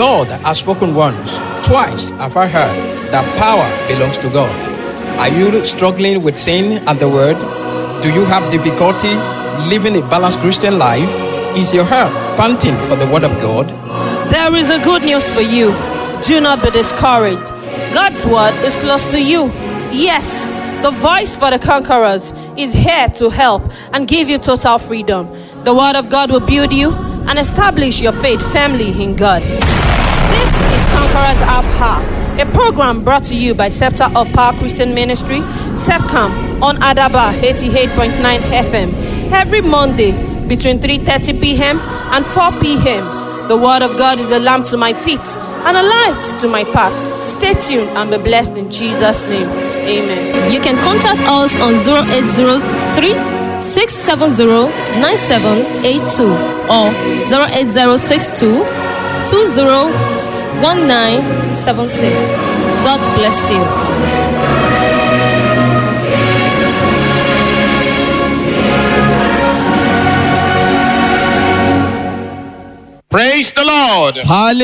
God has spoken once, twice have I heard that power belongs to God. Are you struggling with sin and the word? Do you have difficulty living a balanced Christian life? Is your heart panting for the word of God? There is a good news for you. Do not be discouraged. God's word is close to you. Yes, the voice for the conquerors is here to help and give you total freedom. The word of God will build you and establish your faith firmly in God. This is Conquerors of Ha, a program brought to you by Scepter of Power Christian Ministry, SEPCAM, on Adaba 88.9 FM, every Monday between 3.30 p.m. and 4 p.m. The word of God is a lamp to my feet and a light to my path. Stay tuned and be blessed in Jesus' name. Amen. You can contact us on 0803 670 9782 or 08062 201976. God bless you. Praise the Lord.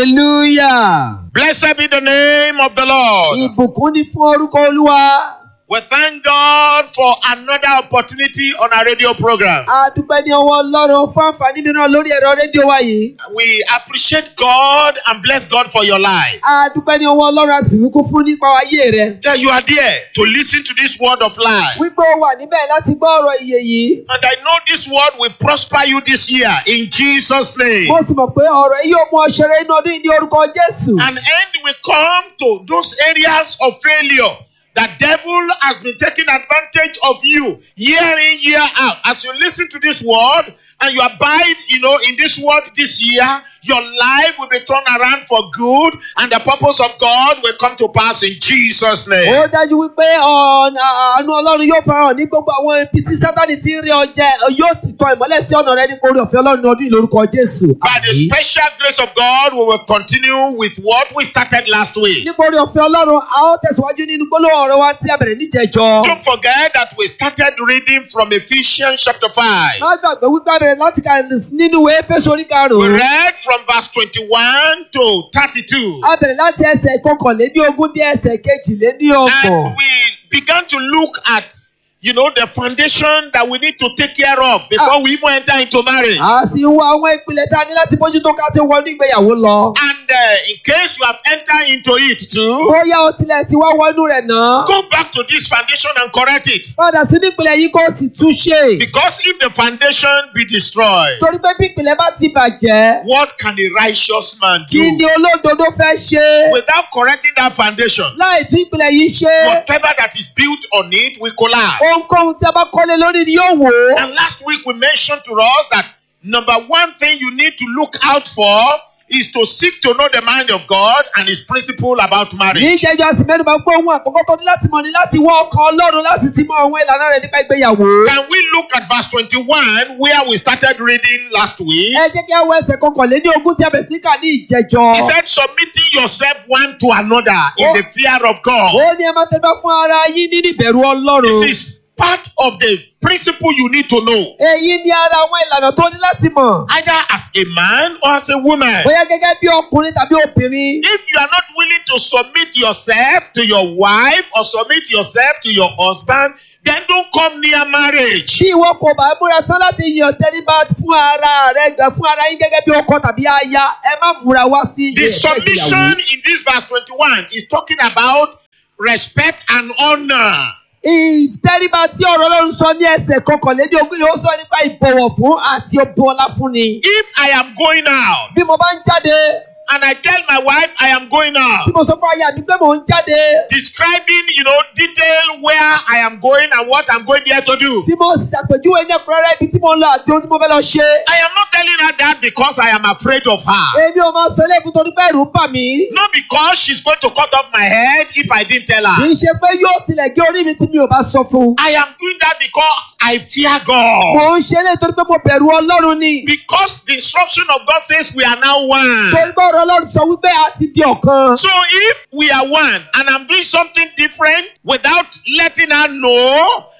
hallelujah. Blessed be the name of the Lord. ìbùkún ni fún orúkọ olúwa. We thank God for another opportunity on our radio program. a dúpẹ́ ní ọwọ́ ọlọ́run fún àǹfààní mìíràn lórí ẹ̀rọ rédíò wa yìí. We appreciate God and bless God for your life. a dúpẹ́ ní ọwọ́ ọlọ́run a sì fi kún fún nípa ayé rẹ. That you are there to listen to this word of life. wípé o wà níbẹ̀ láti gbọ́ ọ̀rọ̀ ìyè yìí. And I know this word will prosper you this year in Jesus' name. mo sì mọ̀ pé ọ̀rọ̀ yìí yóò mú ọ ṣeré inú ọdún yìí ní orúkọ jésù. An end will come to those areas of failure that devil has been taking advantage of you year in year out as you listen to this word and you abide you know in this word this year your life will be turned around for good and the purpose of god will come to pass in jesus name ó dájú wípé ọ̀nà àánú ọlọ́run yóò farahàn ní gbogbo àwọn ibi tí sátani ti ń rí ọjẹ́ yóò sì tan ìmọ́lẹ̀ sí ọ̀nà rẹ ní orí ọ̀fẹ́ ọlọ́run ní ọdún yìí lórúkọ jésù. by the Àmín. special grace of god we will continue with what we started last week nípa orí ọ̀fẹ́ ọlọ́run a ó tẹ̀síwájú nínú gbólóhùn ọ̀rọ̀ wa tí a bẹ̀rẹ̀ níjẹ̀jọ́. don't forget that we started reading from ephesians chapter 5 má gbàgbé wípé a bẹ̀rẹ̀ láti kà nínú ìwé Éfésù orí we karùn-ún. read from verse 21 to 32 a bẹ̀rẹ̀ láti ẹsẹ̀ kọkànléní ogún dé ẹsẹ̀ kejìléní ọgbọ̀n. And we began to look at, you know, the foundation that we need to take care of before we even enter into marriage. a sì ń wo àwọn ìpìlẹ̀ tá a ní láti bójútó ká tó wọnú ìgbéyàwó lọ. And uh, in case you have entered into it too, bóyá o tilẹ̀ ti wá wọnú rẹ̀ náà. go back to this foundation and correct it. padà sí nípìnlẹ̀ yìí kó o sì tún ṣe. Because if the foundation be destroyed, torí pé bí ìpìlẹ̀ bá ti bàjẹ́. what can a righteous man kí ni do? olódodo fẹ́ ṣe. Without correcting that foundation, láì tún ìpìlẹ̀ yìí ṣe. whatever that is built on it will collapse. ohunkóhun tí a bá kọ́lé lórí ni yóò wò ó. And last week we mentioned to us that number one thing you need to look out for is to seek to know the mind of God and his principle about ní marriage. ìṣẹ́jú àsì mẹ́nu bá gbọ́ ohun àkọ́kọ́ tó ní láti mọ̀ ní láti wọ ọkàn ọlọ́run láti ti mọ àwọn ìlànà rẹ̀ nípa ìgbéyàwó. Can we look at verse 21 where we started reading last week? ẹ jẹ́ kí a wọ ẹsẹ̀ kọkànléní ogún tí a bẹ̀rẹ̀ sí ní kà ní ìjẹjọ́. He said, submitting yourself one to another in the fear of God. ó ní ẹ máa tẹ́lẹ̀ fún ara yín nínú ìbẹ̀rù ọlọ́run. This is part of the principle you need to know, èyí ni ara àwọn ìlànà tó ní láti mọ̀. either as a man or as a woman. bóyá gẹ́gẹ́ bí ọkùnrin tàbí obìnrin. If you are not willing to submit yourself to your wife or submit yourself to your husband, then don't come near marriage. bí ìwọ kò bá múra tán láti yàn tẹ́lifà fún ara rẹ gẹ̀ fún ara yín gẹ́gẹ́ bí ọkọ tàbí aya ẹ má múra wá sí The ilé ẹ̀kọ́ submission ìgbéyàwó. in this verse 21 is talking about respect and honor. ìtẹ́ríba tí ọ̀rọ̀ ọlọ́run sọ ní ẹsẹ̀ kọkànléní ogún yóò sọ nípa ìbọ̀wọ̀ fún àti ọbọ̀ọ́lá fún ni. If I am going out bí mo bá ń jáde and I tell my wife I am going tí out, mo sọ fún aya mi pé mò ń jáde describing, you know, detail where I am going and what I'm going there to do. tí mo ṣàpèjúwe ní ẹ̀kúnrẹ́rẹ́ ibi tí mo ń lọ àti ohun tí mo fẹ́ lọ ṣe. I am not telling her that because I am afraid of her. èmi ò máa sọ ilé ìfún torí pé ẹ̀rù ń bà mí. Not because she's going to cut off my head if I didn't tell kì her. í ṣe pé yóò tilẹ̀ gé orí mi tí mi ò bá sọ fún un. I am doing that because I fear God. mò ń ṣe é torí pé mo bẹ̀rù ọlọ́run ni. Because the instruction of God says we are now one. torí pé ọ̀rọ̀ ọlọ́run sọ wípé a ti di ọ̀kan. So if we are one and I'm doing something different without letting her know,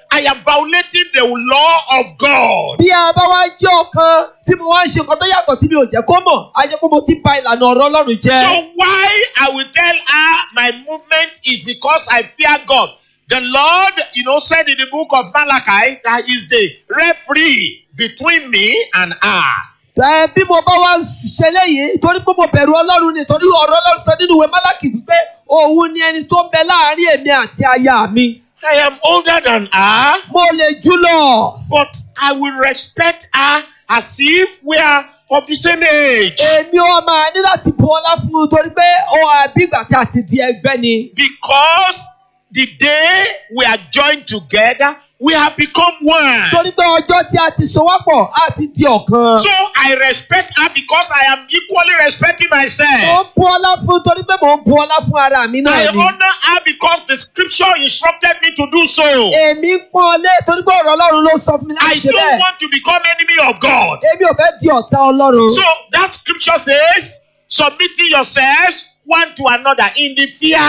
I am violating the law of God. bí a bá wá jẹ́ ọ̀kan tí mo wá ń ṣe nǹkan tó yàtọ̀ tí mi ò jẹ́ kó mọ̀ á jẹ́ pé mo ti ba ìlànà ọ̀rọ̀ ọlọ́run jẹ́. So why I will tell her my movement is because I fear God. The Lord, you know, said in the book of Malachi that is the referee between me and her. ẹ bí mo bá wá ṣe léyìí torí pé mo bẹ̀rù ọlọ́run ni torí ọ̀rọ̀ ọlọ́run sọ nínú ìwé málákì wípé òun ni ẹni tó ń bẹ láàárín èmi àti aya mi. I am older than her, mo lè jù lọ. but I will respect her as if we are of the same age. èmi ò máa ní láti bu ọlá fún un torí pé ó àbí ìgbà tí a ti di ẹgbẹ́ ni. Because the day we are joined together, we have become one. torí pé ọjọ́ tí a ti so wá pọ̀ a ti di ọ̀kan. So I respect her because I am equally respecting mo myself. ń bu ọlá fún un torí pé mo ń bu ọlá fún ara mi I náà ni. honor her because the scripture instructed me to do so. èmi ń pọ́n lé torí pé ọ̀rọ̀ ọlọ́run ló sọ fún mi I láti ṣe don't bẹ́ẹ̀. want to become enemy of God. èmi ò fẹ́ di ọ̀tá ọlọ́run. So that scripture says, submitting yourselves one to another in the fear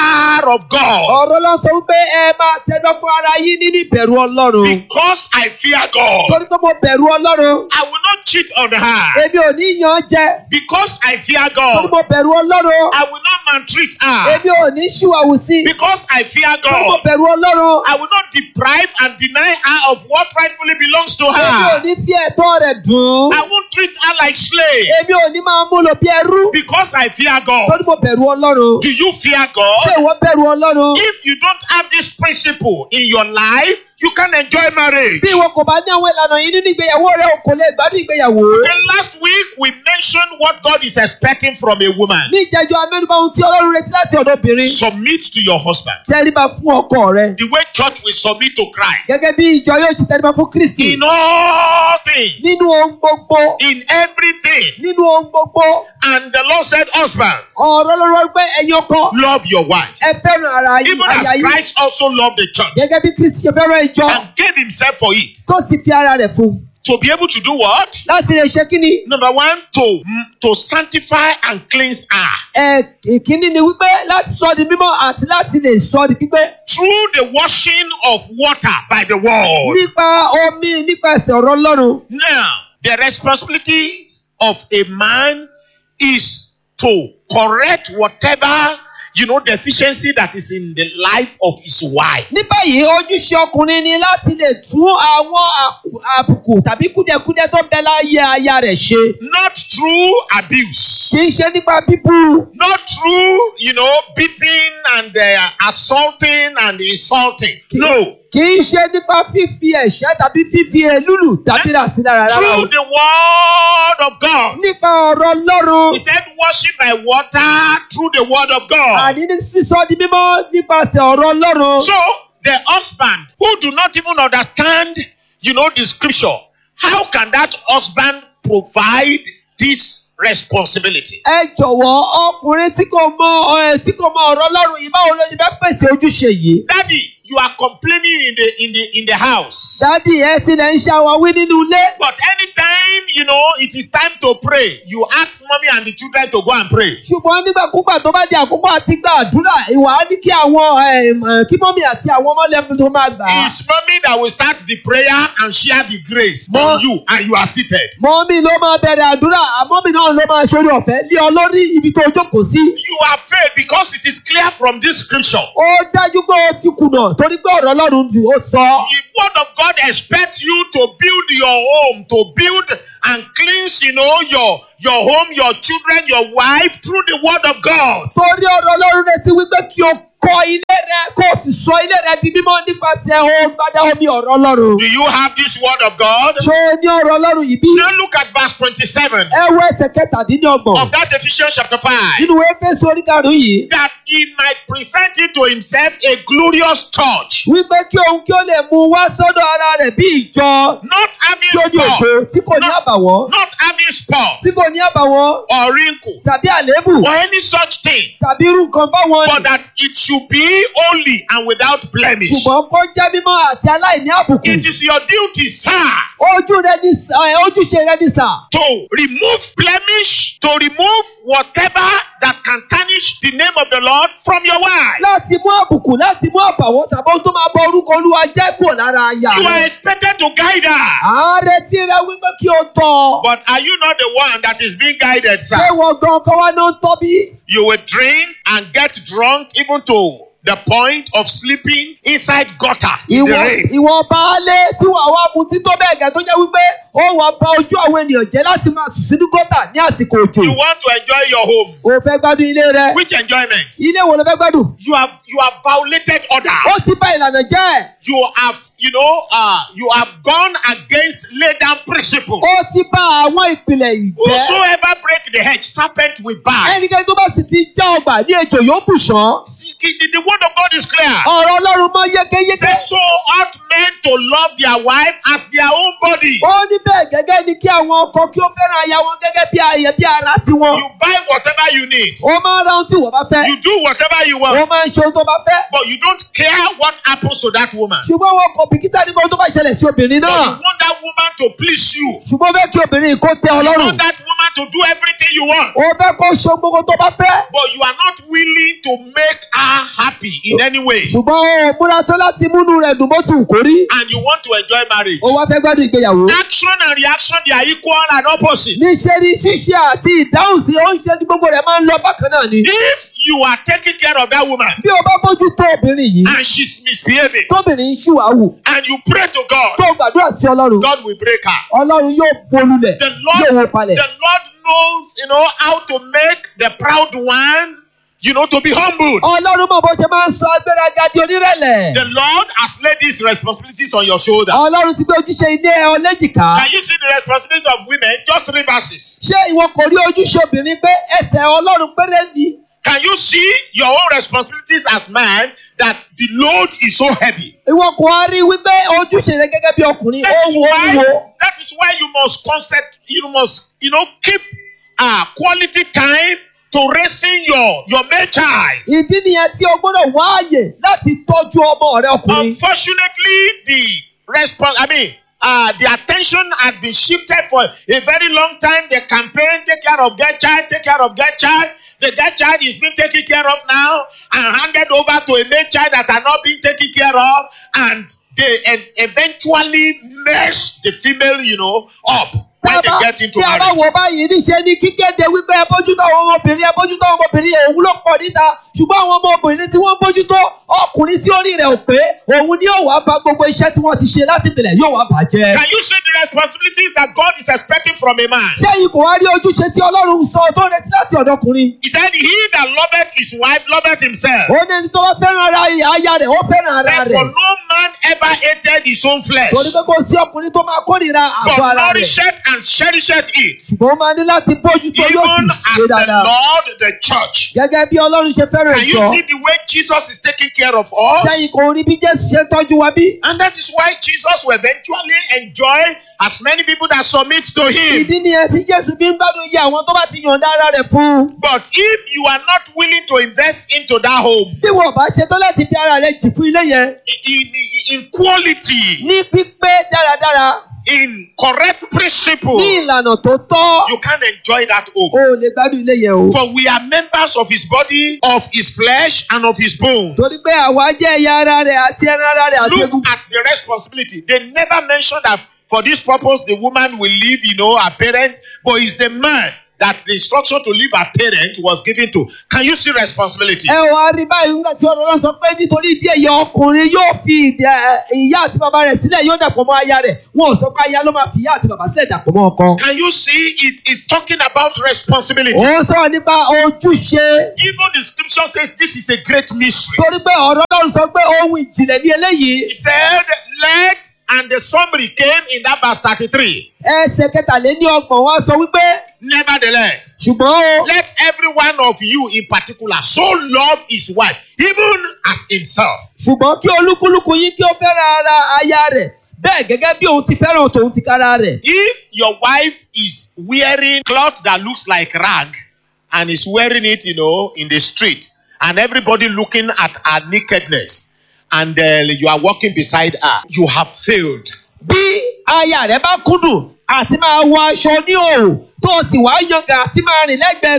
of God. ọ̀rọ̀ lọ sọ wípé ẹ máa tẹjọ́ fún ara yín nínú ìbẹ̀rù ọlọ́run. Because I fear God, torí pé mo bẹ̀rù ọlọ́run. I will not cheat on her. èmi ò ní yan jẹ. Because I fear torí God, mo bẹ̀rù ọlọ́run. I will not maltreat her. èmi ò ní ṣìwàwù sí. Because I fear torí mo God, bẹ̀rù ọlọ́run. I will not deprive and deny her of what rightfully belongs to èmi ò her. ní fi ẹ̀tọ́ rẹ̀ dùn. I won't treat her like slave. èmi ò ní máa mú lò bí ẹrú. Because I fear God. torí mo bẹ̀rù ọlọ́run. Do you fear ṣé God? ìwọ bẹ̀rù ọlọ́run? If you don't have this principle in your life, you can enjoy marriage. bí ìwọ kò bá ní àwọn ìlànà yìí nínú ìgbéyàwó rẹ o kò lè gbádùn ìgbéyàwó. Okay, last week we mentioned what God is expecting from a woman. ní ìjẹ́jọ́ amẹ́nubá ohun tí ọlọ́run retí láti ọ̀dọ̀ obìnrin. Submit to your husband. tẹríba fún ọkọ rẹ. The way church will submit to Christ. gẹ́gẹ́ bí ìjọ yóò ṣe tẹríba fún kristi. In all things. nínú ohun gbogbo. In everything. nínú ohun gbogbo. And the Lord said, Husbands, ọ̀rọ̀ lọ́rọ́ pé ẹ̀yin ọkọ. love your wives. ẹ fẹ́ràn ara yín Even as aya yín. Christ also loved the church gẹ́gẹ́ bí kristi ṣe fẹ́ràn ìjọ. and gave himself for it. tó sì fi ara rẹ̀ fún. To be able to do what? láti lè ṣe kí ni. Number one, to, to sanctify and cleanse her. ẹ ìkíní ni wípé láti sọ di mímọ́ àti láti lè sọ di pípé. through the washing of water by the word. nípa omi nípasẹ̀ ọ̀rọ̀ ọlọ́run. Now, the responsibility of a man is to correct whatever you know deficiency that is in the life of his wife. ní báyìí ojúṣe ọkùnrin ni láti lè tún àwọn àkù- àbùkù tàbí kúdẹkúdẹ tó bẹ láyé aya rẹ̀ ṣe. Not through abuse. kì í ṣe nípa bíbú. Not through, you know, beating and uh, assaulting and insulting. No. kì í ṣe nípa fífi ẹ̀ṣẹ́ tàbí fífi èlùlù tàbí ràsí lára rárá o. Through the word of God. nípa ọ̀rọ̀ ọlọ́run. He said, washing by water through the word of God. àní ní sísọ di mímọ́ nípasẹ̀ ọ̀rọ̀ ọlọ́run. So the husband who do not even understand, you know, the scripture, how can that husband provide this responsibility? ẹ jọ̀wọ́ ọkùnrin tí kò mọ ẹ tí kò mọ ọ̀rọ̀ ọlọ́run yìí báwo ló ṣe fẹ́ pèsè ojúṣe yìí. Daddy, you are complaining in the in the in the house. dádì ẹ tilẹ̀ ń ṣàwáwí nínú ilé. But anytime you know it is time to pray, you ask mommy and the children to go and pray. ṣùgbọ́n nígbàkúgbà tó bá di àkókò àti gba àdúrà ìwà á ní kí àwọn em, eh, kí mọ́mí àti àwọn ọmọ lẹ́nu tó máa gbà á. It's mommy that will start the prayer and share the grace Mo- on you, and you are seated. mọ́mí ló máa bẹ̀rẹ̀ àdúrà àmọ́mí náà ló máa ṣorí ọ̀fẹ́ lé ọ lórí ibi tó jókòó sí. You are failed because it is clear from this scripture. ó dájú pé ó ti kùnà torí pé ọ̀rọ̀ ọlọ́run ni ó sọ. The word of God expects you to build your home, to build and cleanse, you know, your your home, your children, your wife through the word of God. torí ọ̀rọ̀ ọlọ́run retí wípé kí o kọ́ ilé rẹ kó o sì sọ ilé rẹ di mímọ́ nípasẹ̀ ògbádá omi ọ̀rọ̀ ọlọ́run. Do you have this word of God? ṣé o ní ọ̀rọ̀ ọlọ́run yìí bí? Now look at verse 27 ẹ wo ẹsẹ̀ kẹtàdínlọ́gbọ̀n of that Ephesians chapter 5. nínú éfésù orí karùn-ún yìí. That he might present it to himself a glorious church, wípé kí òun kí ó lè mú wá sọ́dọ̀ ara rẹ̀ bí ìjọ not having tí ó ní ògo spot, tí kò ní not, àbàwọ́n not having spot tí kò ní àbàwọ́n or wrinkle tàbí àléébù or any such thing, tàbí irú nǹkan báwọn but ni that it should be holy and without blemish. ṣùgbọ́n kó jẹ́ mímọ́ àti aláìní àbùkù. It is your duty, sir, ojú rẹ ní sà ẹ, ojúṣe rẹ ní sà to remove blemish, to remove whatever that can tarnish besmirch the name of the Lord from your wife. láti mú àbùkù láti mú àbàwọ́n tàbí ohun tó máa bọ orúkọ olúwa jẹ́ kúrò lára aya You are rẹ̀. expected to guide her. ààrẹ tí rẹ wípé kí o tọ̀ But are you not the one that is being guided, ṣé sir? wọ́n gan ọkọ wa náà ń tọ́ bí? You will drink and get drunk even to the point of sleeping inside gutter in the ìwọ rain. ìwọ baálé tí wàá wá mutí tó bẹ́ẹ̀ gẹ́ tó jẹ́ wípé ó wàá ba ojú àwọn ènìyàn jẹ́ láti máa sùn sínú gọ́tà ní àsìkò òjò. You want to enjoy your home. o fẹ́ gbádùn ilé rẹ. Which enjoyment? ilé wo ló fẹ́ gbádùn? You have you have violated order. ó ti bá ìlànà jẹ́. You have you know uh, you have gone against laid down principle. ó ti bá àwọn ìpìlẹ̀ ìjẹ́. Whosoever break the hedge, serpent will bite. ẹnikẹ́ni tó bá sì ti já ọgbà ní ejò yóò bù ṣán. See, The, the word of God is clear. ọ̀rọ̀ ọlọ́run mọ́ yékéyéké. Say so ought men to love their wife as their own body. ó ní bẹ́ẹ̀ gẹ́gẹ́ ni kí àwọn ọkọ kí ó fẹ́ràn aya wọn gẹ́gẹ́ bí ayẹ bí ara tiwọn. You buy whatever you need. ó máa ń ra ohun tí wọ́n bá fẹ́. You do whatever you ó want. máa ń ṣe ohun tó bá fẹ́. But you don't care what happens to that woman. ṣùgbọ́n wọn kò bìkítà nípa ohun tó bá ṣẹlẹ̀ sí obìnrin But náà. you want that woman to please you. ṣùgbọ́n ó fẹ́ kí obìnrin yìí kó tẹ You ọlọ́run. want that woman to do everything you want. ó fẹ́ kó ṣe gbogbo tó bá fẹ́. But you are not willing to make her happy in any way. ṣùgbọ́n ó múra tó láti múnú rẹ̀ dùn bó ti wù kó rí. And you want to enjoy marriage. ó wá fẹ́ gbádùn ìgbéyàwó. Action and reaction, they are equal and opposite. níṣẹ́ ni ṣíṣe àti ìdáhùn sí oúnjẹ tí gbogbo rẹ̀ máa ń lọ bákan náà ni. If you are taking care of that woman bí o bá bójú tó obìnrin yìí and she's misbehaving tóbìnrin ń ṣìwàwù and you pray to God, tó gbàdúrà sí ọlọ́run God will break her. ọlọ́run yóò bolulẹ̀ The yóò Lord, wó palẹ̀. the Lord knows, you know, how to make the proud one, you know, to be humbled. ọlọ́run mọ̀ bó ṣe máa ń sọ agbéraga di onírẹ̀lẹ̀. The Lord has laid these responsibilities on your shoulder. ọlọ́run ti gbé ojúṣe ilé ẹ ọlẹ́jìká. Can you see the responsibility of women? Just three verses. ṣé ìwọ kò rí ojúṣe obìnrin pé ẹsẹ̀ ọlọ́run péré ni. Can you see your own responsibilities as man that the load is so heavy? ìwọ kò wá rí wípé ojúṣe rẹ gẹ́gẹ́ bí ọkùnrin ó That is wù ó why wù ó. that is why you must concept you must you know keep uh, quality time to raising your your male child. ìdí nìyẹn tí o gbọ́dọ̀ wá àyè láti tọ́jú ọmọ rẹ ọkùnrin. Unfortunately, the response I mean uh, the attention had been shifted for a very long time. The campaign, take care of that child, take care of that child. The that child is being taken care of now and handed over to a male child that are not being taken care of, and they e- eventually mess the female, you know, up when they get into tí a bá marriage. wò báyìí níṣẹ́ ní kíkéde wípé ẹ bójútó àwọn ọmọbìnrin ẹ bójútó àwọn ọmọbìnrin òun ló pọ̀ níta ṣùgbọ́n àwọn ọmọbìnrin tí wọ́n bójútó ọkùnrin tí orí rẹ̀ ò pé òun ni yóò wá bà gbogbo iṣẹ́ tí wọ́n ti ṣe láti ìpìlẹ̀ yóò wá bàjẹ́. Can you see the responsibilities that God is expecting from a man? ṣé yìí kò wá rí ojúṣe tí ọlọ́run sọ tó retí láti ọ̀dọ̀ ọkùnrin? He said, He that loveth his wife loveth himself. ó ní ẹni tó bá fẹ́ràn ara aya rẹ̀ ó fẹ́ràn ara Said, For rẹ̀ no man ever hated his own flesh, torí pé kò sí ọkùnrin tó máa kórìíra àgọ́ but ara rẹ̀ nourisheth and cherisheth it, ṣùgbọ́n ó máa ní láti bójútó yóò even sì as ṣe the dáadáa Lord the church. gẹ́gẹ́ bí ọlọ́run ṣe fẹ́ràn Can you ìjọ see the way Jesus is taking care of us? sẹ́yìn kò rí bí jésù ṣe ń tọ́jú wa bí. And that is why Jesus will eventually enjoy as many people that submit to him. ìdí nìyẹn tí jésù fi ń gbádùn iye àwọn tó bá ti yọ̀ǹda ara rẹ̀ fún un. But if you are not willing to invest into that home bí wọn bá ṣe tó láti fi ara rẹ̀ jì fún ilé yẹn in, in, in quality, ní pípé dáradára in correct principle, ní ìlànà tó tọ́ you can't enjoy that home. o ò lè gbádùn ilé yẹn o. For we are members of his body, of his flesh, and of his bones. torí pé àwa jẹ́ ẹ̀yà ara rẹ̀ àti ẹran ara rẹ̀ àti Look egun. at the responsibility. They never mention that for this purpose the woman will leave, you know, her parents, but it's the man that the instruction to leave her parent was given to. Can you see responsibility? ẹ wá rí báyìí nígbà tí ọ̀rọ̀ náà sọ pé nítorí ìdí èyí ọkùnrin yóò fi ìdí ẹ, ìyá àti bàbá rẹ̀ sílẹ̀ yóò dàpọ̀ mọ́ aya rẹ̀ wọn ò sọ pé aya ló máa fi ìyá àti bàbá sílẹ̀ dàpọ̀ mọ́ ọkọ. Can you see it is talking about responsibility? ó sọ̀rọ̀ nípa ojúṣe Even the scripture says this is a great mystery. torí pé ọ̀rọ̀ náà sọ pé ohun ìjìnlẹ̀ ní eléyìí He said, Let, and the summary came in that verse 33. ẹsẹ̀ kẹtàléní ọgbọ̀n wa sọ wípé Nevertheless, ṣùgbọ́n o let every one of you in particular so love his wife, even as himself. ṣùgbọ́n kí olúkúlùkù yín kí ó fẹ́ràn ara aya rẹ̀ bẹ́ẹ̀ gẹ́gẹ́ bí òun ti fẹ́ràn tòun ti kára rẹ̀. If your wife is wearing cloth that looks like rag and is wearing it, you know, in the street, and everybody looking at her nakedness, and uh, you are walking beside her, you have failed. bí aya rẹ̀ bá kúndùn àti máa wọ aṣọ ní òòrùn tó o sì wá yangàn àti máa rìn lẹ́gbẹ̀ẹ́ rẹ̀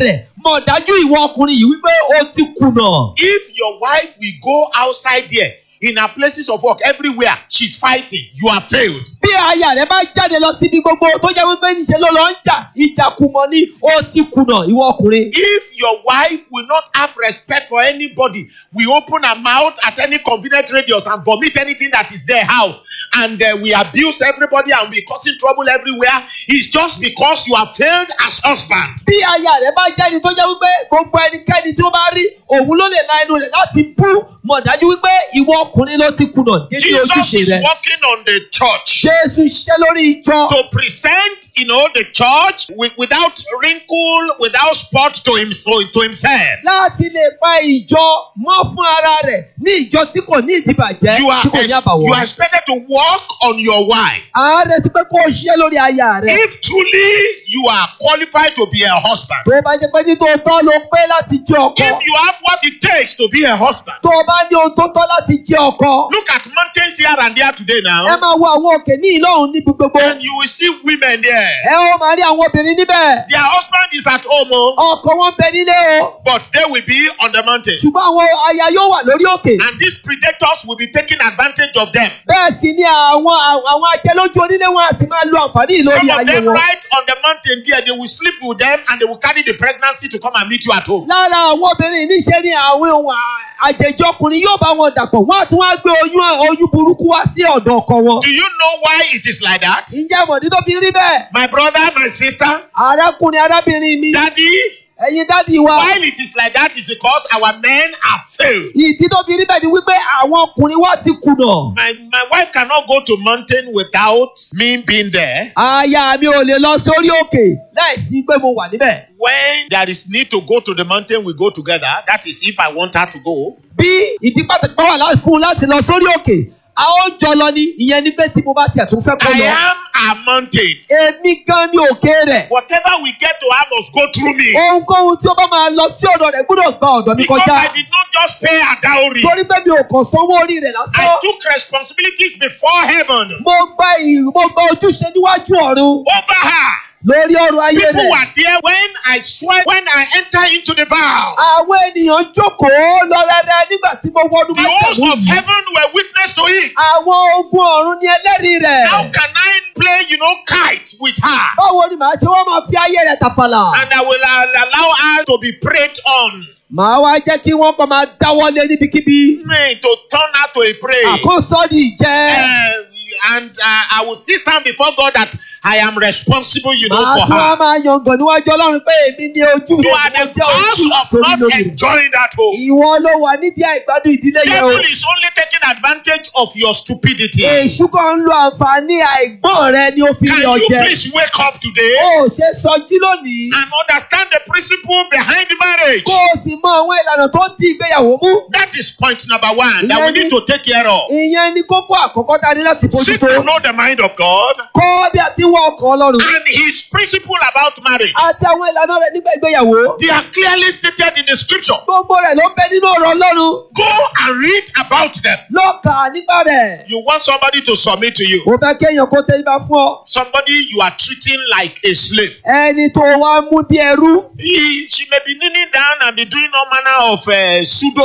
mọ̀ dájú ìwọ ọkùnrin yìí wípé o ti kùnà. If your wife will go outside there in her places of work everywhere, she's fighting, you have failed. bí aya rẹ bá jáde lọ síbi gbogbo tó jẹ́ wípé níṣẹ́ ló lọ ń jà ìjàkùmọ̀ ni ó ti kùnà ìwọ ọkùnrin. If your wife will not have respect for anybody, we open her mouth at any convenient radius and vomit anything that is there out, and uh, we abuse everybody and we causing trouble everywhere, it's just because you have failed as husband. bí aya rẹ bá jáde tó jẹ́ wípé gbogbo ẹnikẹ́ni tí ó bá rí òun ló lè la ẹnu rẹ̀ láti bú mọ̀ dájú wípé ìwọ ọkùnrin ló ti kùnà nínú Jesus ojúṣe is rẹ. working on the church Jésù ṣiṣẹ́ lórí ìjọ. to present, you know, the church with, without wrinkle, without spot to, him, to himself. láti lè pa ìjọ mọ́ fún ara rẹ̀ ní ìjọ tí kò ní ìdìbàjẹ́ You are, tí kò ní ex- you are àbàwọ́n. expected to work on your wife. ààrẹ ti pé kó o ṣiṣẹ́ lórí aya rẹ̀. If truly you are qualified to be a husband, tó o bá jẹ́ pé ní tòótọ́ ló pé láti jẹ́ ọkọ. if you have what it takes to be a husband, tó o bá ní ohun tó tọ́ láti jẹ́ ọkọ. look at mountains here and there today ẹ now, máa wo àwọn òkè ní ìlọ́run níbi gbogbo. and you will see women there. ẹ ó máa rí àwọn obìnrin níbẹ̀. Their husband is at home, oh, ọkọ wọn bẹ nílé o. but they will be on the mountain. ṣùgbọ́n àwọn aya yóò wà lórí òkè. And these predators will be taking advantage of them. bẹ́ẹ̀ sì ni àwọn àwọn ajẹ́lójú onílé wọn á sì máa lo àǹfààní yìí Some lórí of ayé them wọn. right on the mountain there, they will sleep with them and they will carry the pregnancy to come and meet you at home. lára àwọn obìnrin níṣẹ́ ni àwọn ohun à- àjèjì ọkùnrin yóò bá wọn dàpọ̀ wọ́n á tún wá gbé oyún oyún burúkú wá sí ọ̀dọ̀ ọkọ wọn. Do you know why it is like that? ǹjẹ́ mọ̀dí tó fi rí bẹ́ẹ̀? My brother, my sister, arákùnrin arábìnrin mi daddy, ẹ̀yin dádì wa. why it is like that is because our men are failed. ìdí tó fi rí bẹ́ẹ̀ ni wípé àwọn ọkùnrin wa ti kùnà. My, my wife cannot go to mountain without me being there. aya mi ò lè lọ sórí òkè láìsí pé mo wà níbẹ̀. When there is need to go to the mountain, we go together. That is if I want her to go. bí ìdí pàtàkì bá wà lá- fún un láti lọ sórí òkè a ó jọ lọ ní ìyẹn ní pé tí mo bá tiẹ̀ tún fẹ́ kó I lọ. am a mountain. èmi gan ni òkè rẹ̀. Whatever we get to her must go through me. ohunkóhun tí ó bá máa lọ sí ọ̀dọ̀ rẹ̀ gbọ́dọ̀ gba ọ̀dọ̀ mi Because kọjá. I did not just pay a dowry. torí pé mi ò kàn sanwó orí rẹ̀ I lásán. took responsibilities before heaven mo gba ì mo gba ojúṣe níwájú ọ̀run over her. lórí ọrọ̀ ayé People rẹ̀. were there when I swear, when I enter into the vow. àwọn ènìyàn jókòó lọ rẹ́rẹ́ nígbà tí mo wọnú The host májẹ̀mú of yìí. heaven were witness to it. àwọn ogun ọ̀run ni ẹlẹ́rìí rẹ̀. How can I play, you know, kite with her? báwo ni màá ṣe wọ́n máa fi ayé rẹ̀ tàfàlà. And I will uh, allow her to be preyed on. màá wá jẹ́ kí wọ́n kàn máa dáwọ́lé níbikíbi. Me to turn her to a prey. àkóso ni ìjẹ́. Uh, and uh, I will still stand before God that I am responsible, you know, màá for tún wá her. máa yangàn níwájú ọlọ́run pé èmi ni ojú You rẹ̀ are mo the jẹ́ ojú cause of torí not lórí rẹ̀. enjoying that home. ìwọ ló wà nídìí àìgbádùn ìdílé yẹn o. Devil is only taking advantage of your stupidity. èṣù kan ń lo àǹfààní àìgbọ́n rẹ ni ó fi Can rí ọ you jẹ. please wake up today o ò ṣe sọjí lónìí. and understand the principle behind marriage? kó o sì mọ àwọn ìlànà tó ń di ìgbéyàwó mú. That is point number one that we need to take care of. ìyẹn ni kókó àkọ́kọ́ tá a ní láti Seek bójútó. to know the mind of God kọ́ bí a ti ń wọ ọkàn ọlọ́run. and His principle about marriage. àti àwọn ìlànà rẹ̀ nígbà ìgbéyàwó. They are clearly stated in the scripture. gbogbo rẹ̀ ló ń bẹ nínú ọ̀rọ̀ ọlọ́run. Go and read about them. lọ kà á nípa rẹ̀. You want somebody to submit to you. o fẹ́ kéèyàn kó tẹ́ ibà fún ọ. Somebody you are treating like a slave. ẹni tó wá mú bí ẹrú. He, she may be kneeling down and be doing all manner of uh, pseudo